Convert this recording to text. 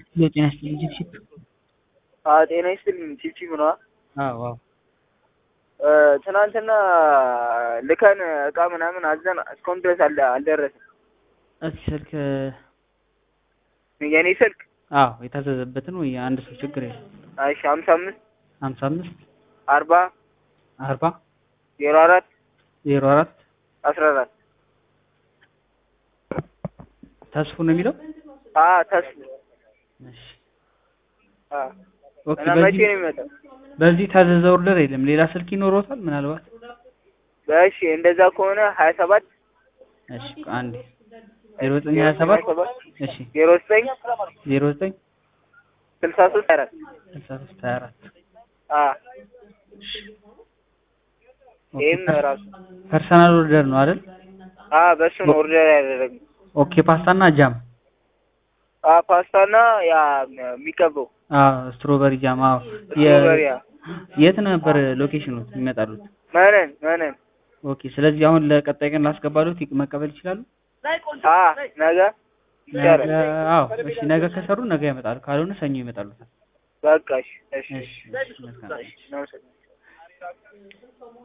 የጤና ይስጥልኝ ቺፕ አዎ ጤና ይስጥልኝ ቺፕቺፕ ነዋ። አዎ አዎ ትናንትና ልከን እቃ ምናምን አዘን እስካሁን ድረስ አልደ አልደረሰም። እስኪ ስልክ የኔ ስልክ አዎ የታዘዘበትን ወይ የአንድ ሰው ችግር የለም እሺ ሀምሳ አምስት ሀምሳ አምስት አርባ አርባ ዜሮ አራት ዜሮ አራት አስራ አራት ተስፉ ነው የሚለው አ ተስፋ እሺ አ ኦኬ እና መቼ በዚህ ነው የሚመጣው? በዚህ ታዘዘ ኦርደር የለም ሌላ ስልክ ይኖሮታል ምናልባት እሺ እንደዛ ከሆነ ሀያ ሰባት እሺ አንዴ ዜሮ ዘጠኝ ሀያ ሰባት እሺ ዜሮ ዘጠኝ ዜሮ ዘጠኝ ስልሳ ሶስት ሀያ አራት ስልሳ ሶስት ሀያ አራት አ ኦኬ ይህም ራሱ ፐርሰናል ኦርደር ነው አይደል አ በሱ ነው ኦርደር ያደረግነው። ኦኬ ፓስታና ጃም አ ፓስታና ያ የሚቀበው አዎ ስትሮበሪ ጃም አዎ ስትሮበሪ ያ የት ነበር ሎኬሽኑ የሚመጣሉት መነን መነን ኦኬ ስለዚህ አሁን ለቀጣይ ቀን ላስገባሉት መቀበል ይችላሉ አ ነገ ይቻላል። ነገ አዎ እሺ ነገ ከሰሩ ነገ ያመጣሉ ካልሆነ ሰኞ ይመጣሉታል በቃ እሺ እሺ እሺ እሺ መልካም እናመሰግናለን።